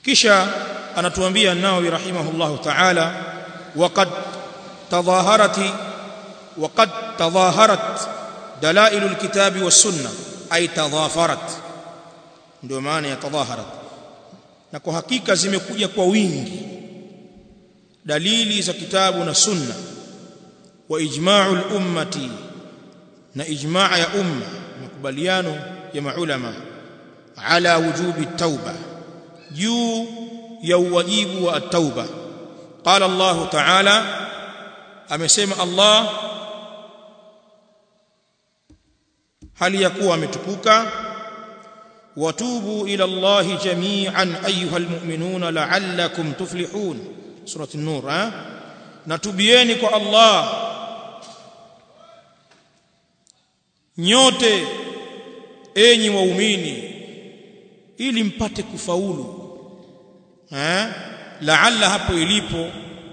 kisha anatuambia an-Nawawi rahimahullahu ta'ala waqad tadhaharat waqad tadhaharat dalailu al-kitabi was-sunnah ay tadhafarat ndio maana ya tadhaharat na kwa hakika zimekuja kwa wingi dalili za kitabu na sunna wa ijma'u al-ummati na ijma' ya umma makubaliano ya maulama ala wujubi at-tauba juu ya uwajibu wa at-tauba qala Allah ta'ala amesema Allah hali ya kuwa ametukuka watubu ila Allah jami'an ayuha almu'minuna la'allakum tuflihun surati an-nur eh natubieni kwa Allah nyote enyi waumini ili mpate kufaulu eh la'alla hapo ilipo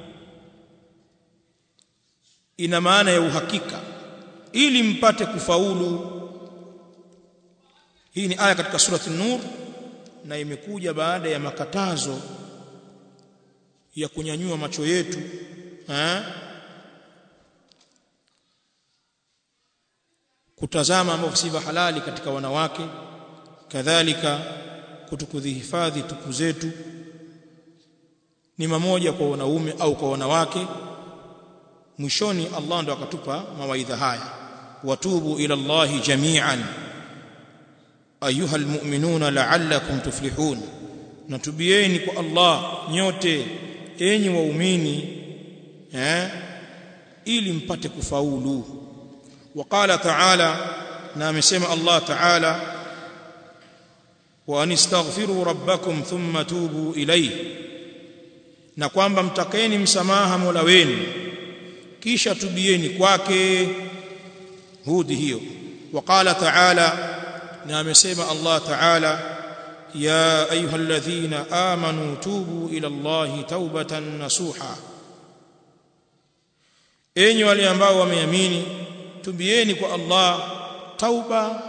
ina maana ya uhakika ili mpate kufaulu hii ni aya katika surati an-nur na imekuja baada ya makatazo ya kunyanyua macho yetu eh kutazama ambavyo si halali katika wanawake kadhalika kutukudhihifadhi tupu zetu ni mamoja kwa wanaume au kwa wanawake mwishoni Allah ndo akatupa mawaidha haya watubu ila Allahi jami'an ayuha almu'minuna la'allakum tuflihun natubieni kwa Allah nyote enyi waumini eh ili mpate kufaulu وقال تعالى na amesema Allah ta'ala wa anistaghfiru rabbakum thumma tubu ilayhi na kwamba mtakeni msamaha Mola wenu kisha tubieni kwake hudi hiyo وقال تعالى na amesema Allah ta'ala ya ayyuhalladhina amanu tubu ila Allahi taubatan nasuha enyi wale ambao wameamini tubieni kwa Allah tauba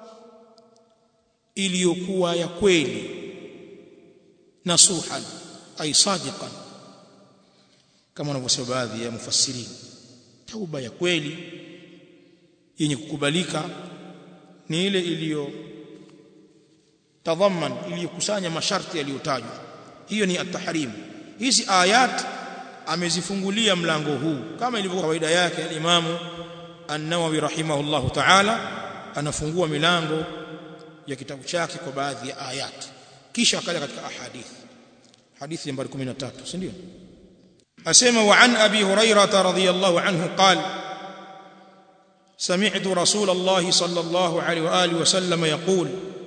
iliyokuwa ya kweli nasuhan ay sadiqan kama wanavyosema baadhi ya mufassirin tauba ya kweli yenye kukubalika ni ile iliyo tadhamman iliyokusanya masharti yaliyotajwa hiyo ni at-tahrim hizi ayat amezifungulia mlango huu kama ilivyo kawaida yake al-Imam An-Nawawi rahimahullahu ta'ala anafungua milango ya kitabu chake kwa baadhi ya ayat kisha akaja katika ahadith hadithi nambari 13 si ndio asema wa an abi hurairah radhiyallahu anhu qala سمعت رسول الله صلى الله عليه واله وسلم يقول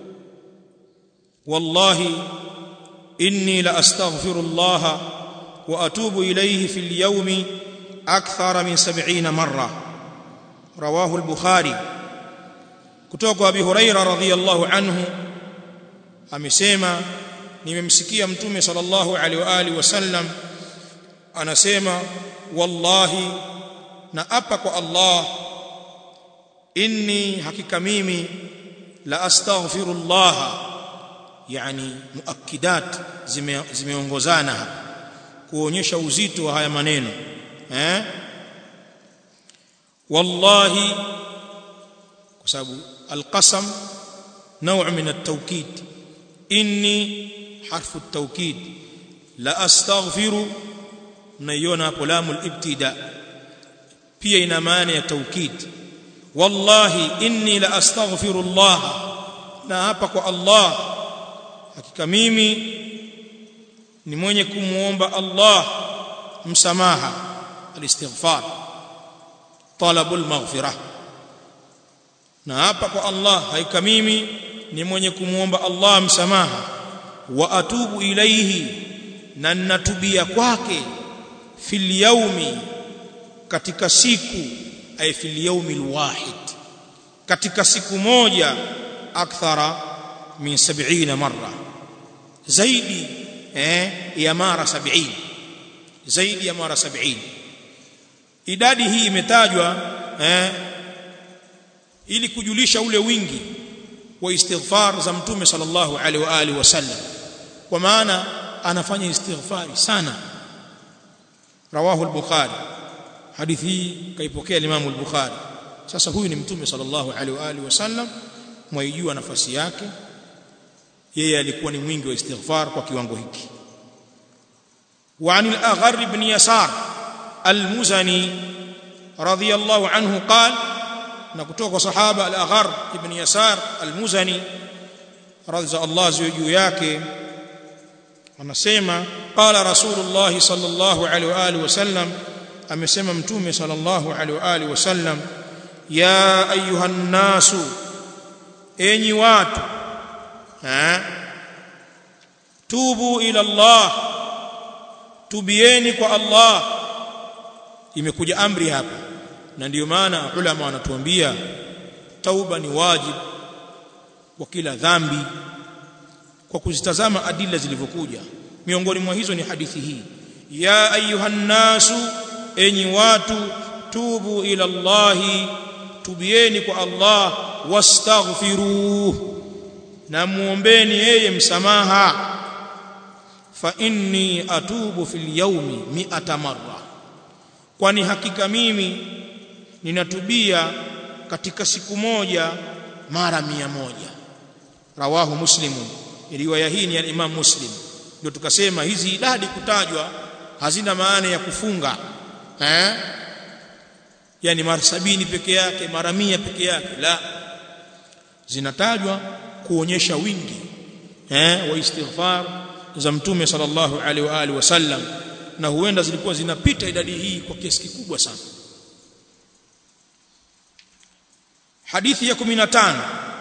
والله اني لاستغفر الله واتوب اليه في اليوم اكثر من سبعين مره رواه البخاري kutoka abi huraira radhiyallahu anhu amesema nimemsikia mtume sallallahu alaihi wa alihi wasallam anasema wallahi na apa kwa Allah inni hakika mimi la astaghfirullah yani muakkidat zimeongozana zime hapa kuonyesha uzito wa haya maneno eh wallahi kwa sababu alqasam نوع من التوكيد إني حرف التوكيد لا أستغفر نيونا قلام الابتداء pia ina maana ya taukid wallahi inni la astaghfirullah na hapa kwa Allah hakika mimi ni mwenye kumuomba Allah msamaha alistighfar talabul maghfirah na hapa kwa Allah hakika mimi ni mwenye kumuomba Allah msamaha wa atubu ilaihi na natubia kwake fil yaumi katika siku ay fil yaumi alwahid katika siku moja akthara min 70 marra zaidi eh ya mara 70 zaidi ya mara 70 idadi hii imetajwa eh ili kujulisha ule wingi wa istighfar za mtume sallallahu alaihi wa alihi wasallam kwa maana anafanya istighfari sana rawahu al-bukhari hadithi hii kaipokea Imam al-Bukhari sasa huyu ni mtume sallallahu alaihi wa alihi wasallam mwaijua nafasi yake yeye alikuwa ni mwingi wa istighfar kwa kiwango hiki وعن الأغر بن يسار المزني رضي الله عنه قال نكتوك صحابة الأغر بن يسار المزني رضي الله زوجه yake anasema qala rasulullah sallallahu alaihi wa alihi wasallam amesema mtume sallallahu alaihi wa alihi wasallam ya ayuhan nasu enyi watu ha tubu ila Allah tubieni kwa Allah imekuja amri hapa na ndiyo maana ulama wanatuambia tauba ni wajib kwa kila dhambi kwa kuzitazama adila zilivyokuja miongoni mwa hizo ni hadithi hii ya ayuhan nasu enyi watu tubu ila Allahi tubieni kwa Allah wastaghfiruh na muombeni yeye msamaha fa inni atubu fil yawmi mi'ata marra kwani hakika mimi ninatubia katika siku moja mara mia moja rawahu muslimun riwaya hii ni ya Imam Muslim ndio tukasema hizi idadi kutajwa hazina maana ya kufunga eh yani mara sabini peke yake mara mia peke yake la zinatajwa kuonyesha wingi eh wa istighfar za mtume sallallahu alaihi wa alihi wasallam na huenda zilikuwa zinapita idadi hii kwa kiasi kikubwa sana hadithi ya 15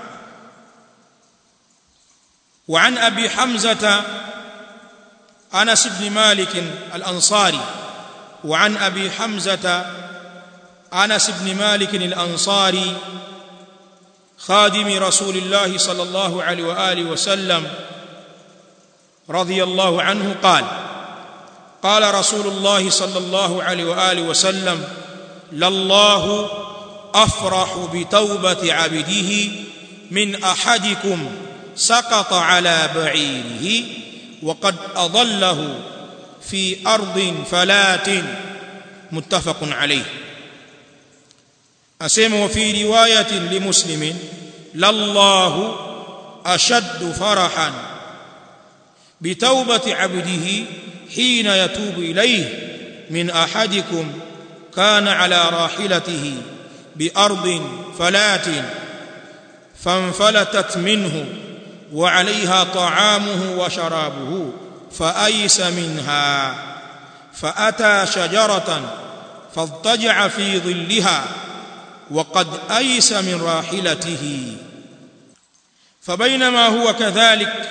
وعن ابي حمزه انس بن مالك الانصاري وعن ابي حمزه انس بن مالك الانصاري خادم رسول الله صلى الله عليه واله وسلم رضي الله عنه قال قال رسول الله صلى الله عليه واله وسلم لله افرح بتوبه عبده من احدكم سقط على بعيره وقد اضله في ارض فلات متفق عليه اسمع وفي روايه لمسلم لله اشد فرحا بتوبه عبده حين يتوب اليه من احدكم كان على راحلته بارض فلات فانفلتت منه وعليها طعامه وشرابه فايس منها فاتى شجره فاضطجع في ظلها وقد ايس من راحلته فبينما هو كذلك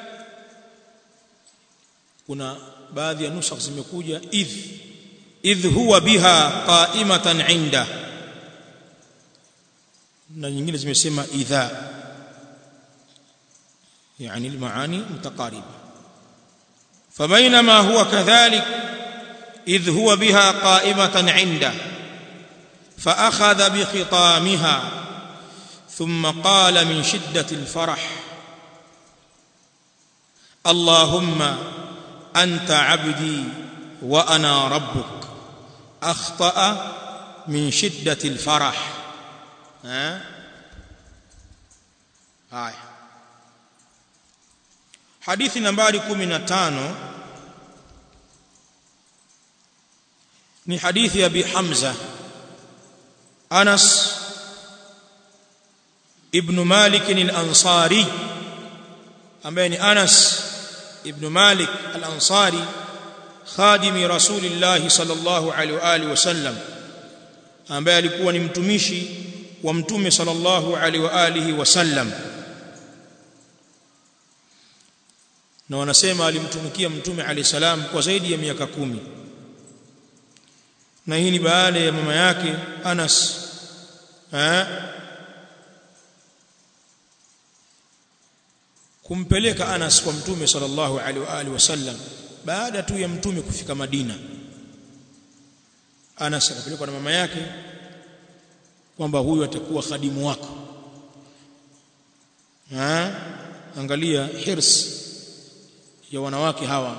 kuna baadhi ya nusakh zimekuja idh idh huwa biha qa'imatan 'inda na nyingine zimesema idha يعني المعاني متقاربه فبينما هو كذلك اذ هو بها قائمه عنده فاخذ بخطامها ثم قال من شده الفرح اللهم انت عبدي وانا ربك اخطا من شده الفرح ها هاي hadithi nambari 15 ni hadithi ya Abi Hamza Anas ibn Malik al-Ansari ambaye ni Anas ibn Malik al-Ansari khadimi Rasulillah sallallahu alaihi wa alihi wasallam ambaye alikuwa ni mtumishi wa mtume sallallahu alaihi wa alihi wasallam na wanasema alimtumikia mtume alayhi salam kwa zaidi ya miaka kumi na hii ni baada ya mama yake Anas eh kumpeleka Anas kwa mtume sallallahu alaihi wa alihi wasallam baada tu ya mtume kufika Madina Anas akapelekwa na mama yake kwamba huyu atakuwa khadimu wako ha angalia hirs ya wanawake hawa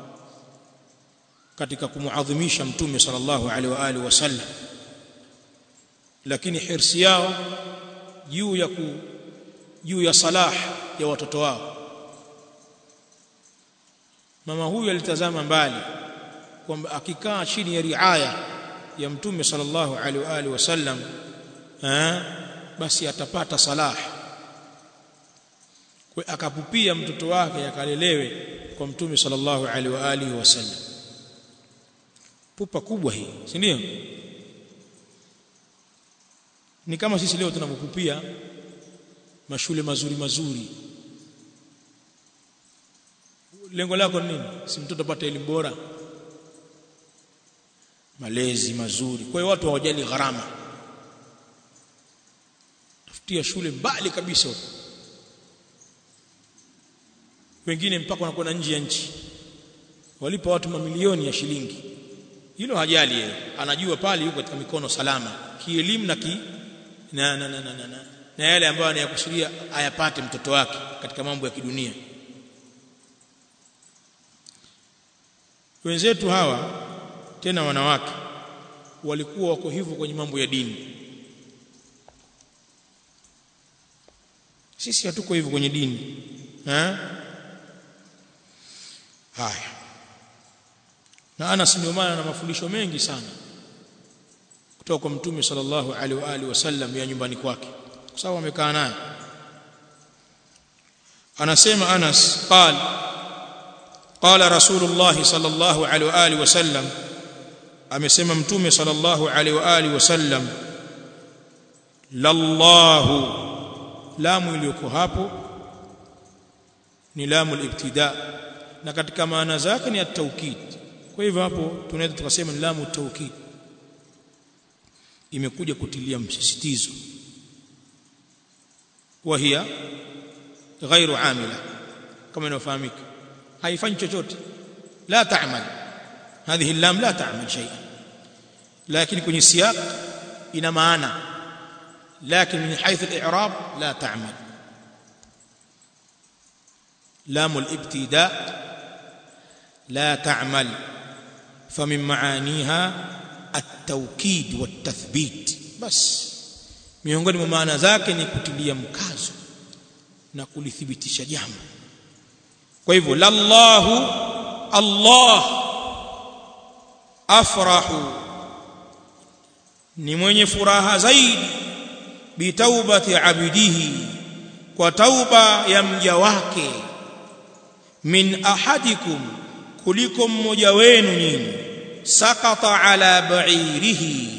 katika kumuadhimisha mtume sallallahu alaihi wa alihi wasallam lakini hirsi yao juu ya ku, juu ya salah ya watoto wao mama huyu alitazama mbali kwamba akikaa chini ya riaya ya mtume sallallahu alaihi wa alihi wasallam eh basi atapata salah kwa akapupia mtoto wake akalelewe kwa mtume sallallahu alaihi wa alihi wasallam pupa kubwa hii si ndio ni kama sisi leo tunapopupia mashule mazuri mazuri lengo lako ni nini si mtoto apate elimu bora malezi mazuri kwa hiyo watu hawajali gharama tafutia shule mbali kabisa huko wengine mpaka wanakwenda nje ya nchi walipa watu mamilioni ya shilingi hilo hajali yeye anajua pale yuko katika mikono salama kielimu na ki na na na, na, na, na. na yale ambayo anayakusudia ayapate mtoto wake katika mambo ya kidunia wenzetu hawa tena wanawake walikuwa wako hivyo kwenye mambo ya dini sisi hatuko hivyo kwenye dini eh haya na Anas ndio maana na mafundisho mengi sana kutoka kwa mtume sallallahu alaihi wa alihi wasallam ya nyumbani kwake kwa sababu amekaa naye anasema Anas qal qala rasulullah sallallahu alaihi wa alihi wasallam amesema mtume sallallahu alaihi wa alihi wasallam lallahu lamu iliyoko hapo ni lamu al-ibtida na katika maana zake ni at-taukid kwa hivyo hapo tunaweza tukasema ni lamu at-taukid imekuja kutilia msisitizo وهي غير عامله كما inafahamika haifanyi chochote la ta'mal هذه اللام لا تعمل شيئا لكن kwenye siyaq ina maana لكن من حيث الاعراب لا تعمل لام الابتداء لا تعمل فمن معانيها التوكيد والتثبيت بس miongoni mwa maana zake ni kutilia mkazo na kulithibitisha jambo kwa hivyo lallahu Allah afrahu ni mwenye furaha zaidi bitaubati abidihi kwa tauba ya mja wake min ahadikum kuliko mmoja wenu nyinyi sakata ala ba'irihi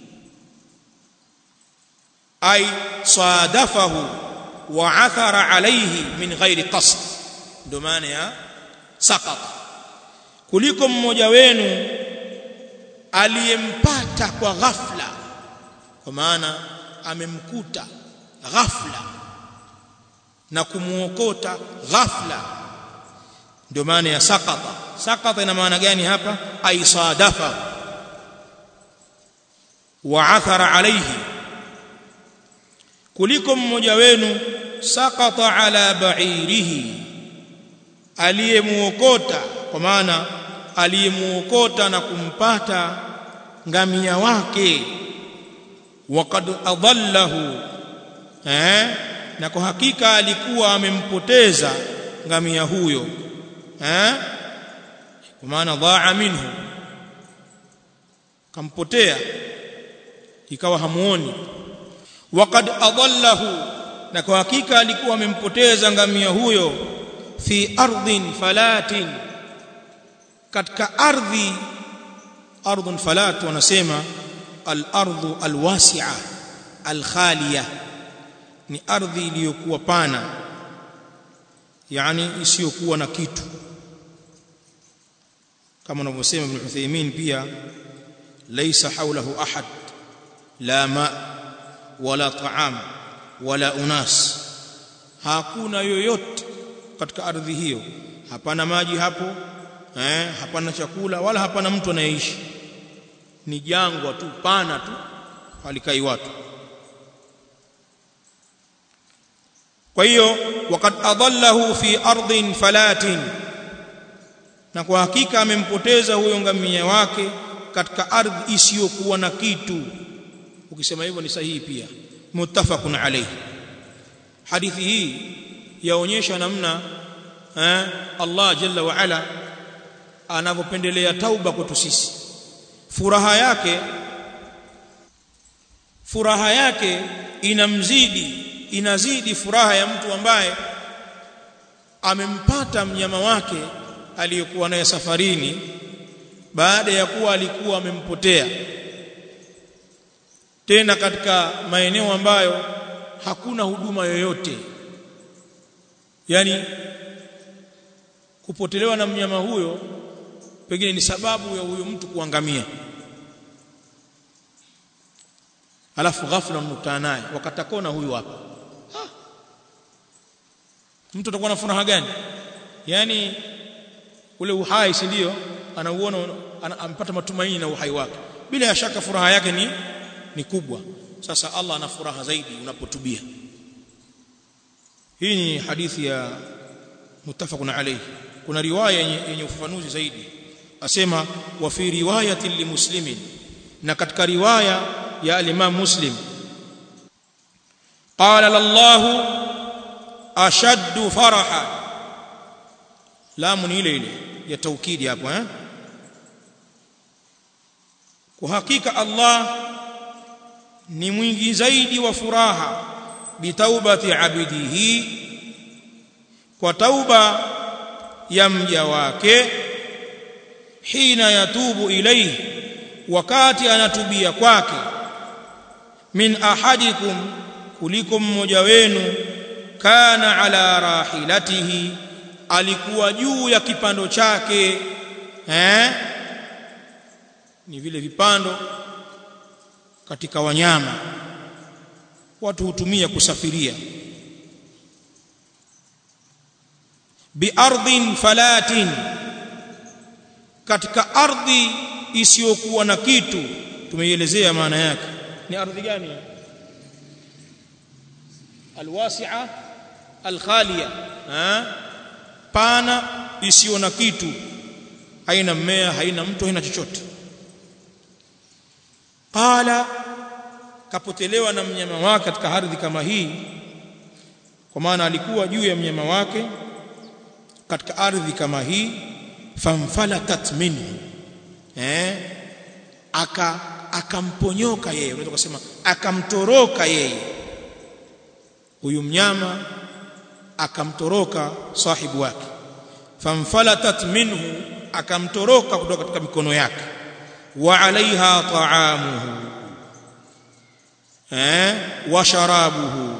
ay sadafahu wa athara alayhi min ghairi qasd ndo maana ya sakata kuliko mmoja wenu aliyempata kwa ghafla kwa maana amemkuta ghafla na kumuokota ghafla ndio maana ya sakata sakata ina maana gani hapa ay sadafa wa athara alayhi kuliko mmoja wenu sakata ala ba'irihi aliyemuokota kwa maana aliyemuokota na kumpata ngamia wake waqad adallahu eh na kwa hakika alikuwa amempoteza ngamia huyo eh kwa maana dhaa minhu kampotea ikawa hamuoni waqad adallahu na kwa hakika alikuwa amempoteza ngamia huyo fi ardhin falatin katika ardhi ardhun falat wanasema al-ardhu al-wasi'a al-khaliya ni ardhi iliyokuwa pana yani isiyokuwa na kitu kama anavyosema Ibn Uthaymeen pia laysa hawlahu ahad la ma wala ta'am wala unas hakuna yoyote katika ardhi hiyo hapana maji hapo eh hapana chakula wala hapana mtu anayeishi ni jangwa tu pana tu halikai watu kwa hiyo waqad adallahu fi ardhin falatin na kwa hakika amempoteza huyo ngamia wake katika ardhi isiyokuwa na kitu ukisema hivyo ni sahihi pia muttafaqun alayhi hadithi hii yaonyesha namna eh, Allah jalla wa ala anavyopendelea tauba kwetu sisi furaha yake furaha yake inamzidi inazidi furaha ya mtu ambaye amempata mnyama wake aliyekuwa naye safarini baada ya kuwa alikuwa amempotea tena katika maeneo ambayo hakuna huduma yoyote yani kupotelewa na mnyama huyo pengine ni sababu ya huyo mtu kuangamia alafu ghafla mnukutana naye wakatakona huyu hapa ha. mtu atakuwa na furaha gani yani ule uhai si ndio anauona ampata matumaini na uhai wake bila ya shaka furaha yake ni ni kubwa sasa Allah ana furaha zaidi unapotubia hii ni hadithi ya muttafaqun alayhi kuna riwaya yenye ufafanuzi zaidi asema wa fi riwayati limuslimin na katika riwaya ya al-Imam Muslim qala lallahu ashaddu faraha lamu ni ile ile ya taukidi hapo eh kwa hakika Allah ni mwingi zaidi wa furaha bitaubati abidihi kwa tauba ya mja wake hina yatubu ilayhi wakati anatubia kwake min ahadikum kuliko mmoja wenu kana ala rahilatihi alikuwa juu ya kipando chake eh ni vile vipando katika wanyama watu hutumia kusafiria biardhin falatin katika ardhi isiyokuwa na kitu tumeielezea maana yake ni ardhi gani alwasi'a alkhaliya pana isiyo na kitu haina mmea haina mto haina chochote qala kapotelewa na mnyama wake katika ardhi kama hii kwa maana alikuwa juu ya mnyama wake katika ardhi kama hii famfalatat minhu eh aka akamponyoka yeye unaweza kusema akamtoroka yeye huyu mnyama akamtoroka sahibu wake famfalatat minhu akamtoroka kutoka katika mikono yake wa alaiha ta'amuhu eh wa sharabuhu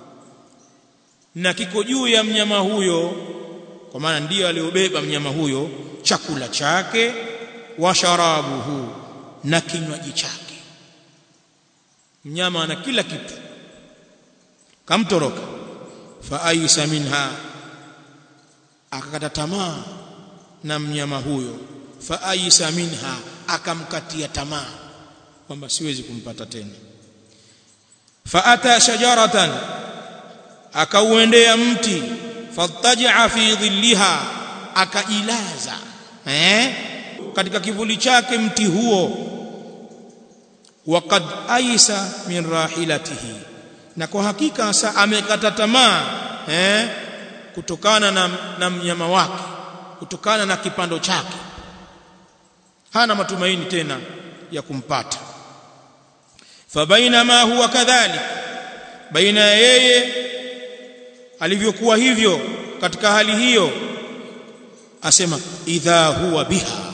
na kiko juu ya mnyama huyo kwa maana ndiyo aliobeba mnyama huyo chakula chake wa sharabuhu na kinywaji chake mnyama ana kila kitu kamtoroka fa aisa minha akakata tamaa na mnyama huyo fa aisa minha akamkatia tamaa kwamba siwezi kumpata tena fa ata shajaratan akauendea mti fattaja fi dhilliha akajilaza eh katika kivuli chake mti huo waqad aisa min rahilatihi na kwa hakika sasa amekata tamaa eh kutokana na, na mnyama wake kutokana na kipando chake hana matumaini tena ya kumpata fabainama huwa kadhalik baina yeye alivyokuwa hivyo katika hali hiyo asema idha huwa biha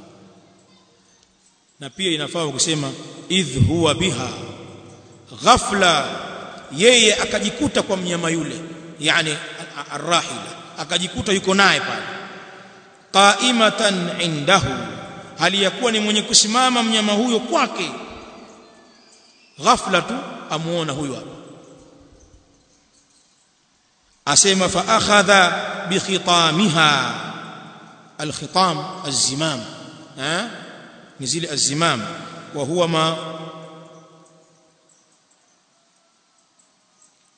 na pia inafaa kusema idh huwa biha ghafla yeye akajikuta kwa mnyama yule yani arrahila akajikuta yuko naye pale qaimatan indahu hali ya kuwa ni mwenye kusimama mnyama huyo kwake ghafla tu amuona huyo hapa asema fa akhadha bi khitamiha alkhitam alzimam ha ni zile alzimam wa huwa ma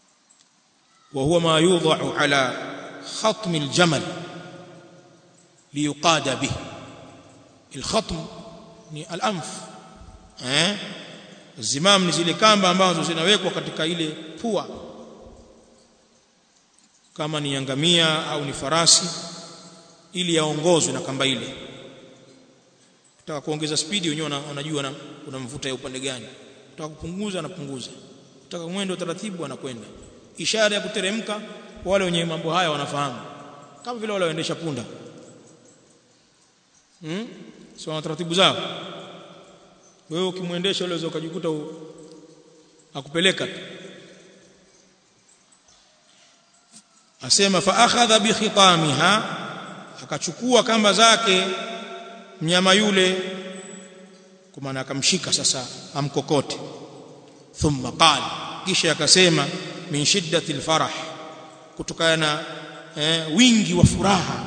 وهو ما يوضع على خطم الجمل liyuqada bih alkhatm ni alanf eh zimam ni zile kamba ambazo zinawekwa katika ile pua kama ni yangamia au ni farasi ili yaongozwe na kamba ile Ukitaka kuongeza spidi wenyewe unajua unamvuta ya upande gani. Ukitaka kupunguza anapunguza. Ukitaka mwendo taratibu anakwenda. Ishara ya kuteremka wale wenye mambo haya wanafahamu. Kama vile wale waendesha punda. Hmm? Si wana taratibu zao. Wewe ukimwendesha ule ukajikuta akupeleka tu. Asema fa akhadha bi khitamiha akachukua kamba zake mnyama yule kwa maana akamshika sasa amkokote thumma qala kisha akasema min shiddati alfarah kutokana na eh, wingi wa furaha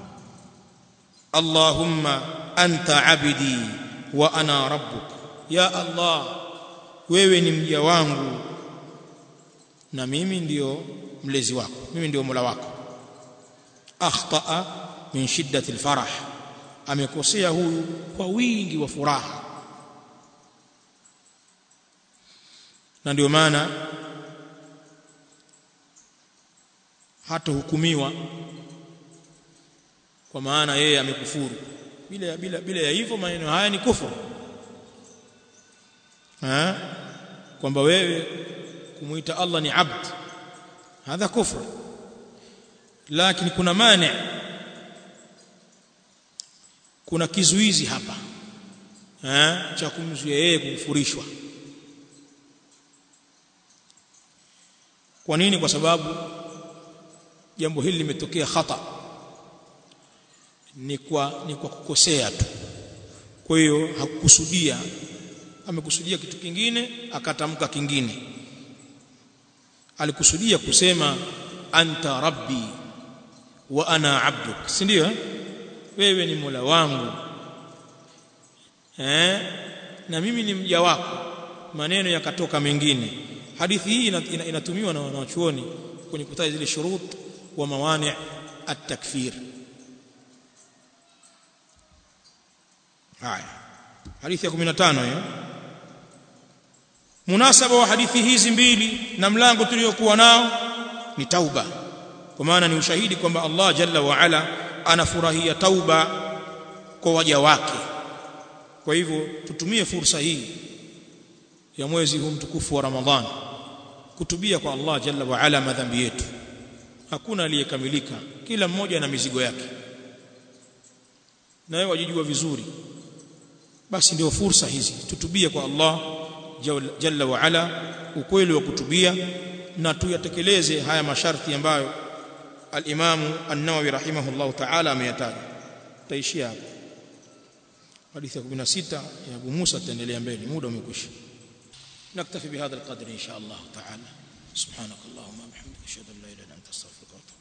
Allahumma anta abidi wa ana rabbuk ya Allah wewe ni mja wangu na mimi ndiyo mlezi wako mimi ndiyo mola wako akhtaa min shiddati alfarah amekosea huyu kwa wingi wa furaha na ndio maana hata hukumiwa kwa maana yeye amekufuru bila bila bila ya hivyo maneno haya ni kufuru ha kwamba wewe kumuita Allah ni abd hadha kufru lakini kuna mani kuna kizuizi hapa eh cha kumzuia yeye kufurishwa kwa nini kwa sababu jambo hili limetokea khata ni kwa ni kwa kukosea tu kwa hiyo hakukusudia amekusudia kitu kingine akatamka kingine alikusudia kusema anta rabbi wa ana abduk si ndio eh? wewe ni mola wangu eh na mimi ni mja wako maneno yakatoka mengine hadithi hii inatumiwa na wanachuoni kwenye kutaja zile shurut wa mawani at-takfir haya hadithi ya 15 hiyo munasaba wa hadithi hizi mbili na mlango tuliokuwa nao ni tauba kwa maana ni ushahidi kwamba Allah jalla wa ala anafurahia tauba kwa waja wake kwa hivyo tutumie fursa hii ya mwezi huu mtukufu wa Ramadhani kutubia kwa Allah jalla wa ala madhambi yetu hakuna aliyekamilika kila mmoja na mizigo yake na wewe wajijua vizuri basi ndio fursa hizi tutubie kwa Allah jalla wa ala ukweli wa kutubia na tuyatekeleze haya masharti ambayo al-Imam An-Nawawi rahimahullah ta'ala ameyataja taishia hapo hadithi ya 16 ya Abu Musa tutaendelea mbele muda umekwisha نكتفي بهذا القدر إن شاء الله تعالى سبحانك اللهم وبحمدك أشهد أن لا إله إلا أنت أستغفرك وأتوب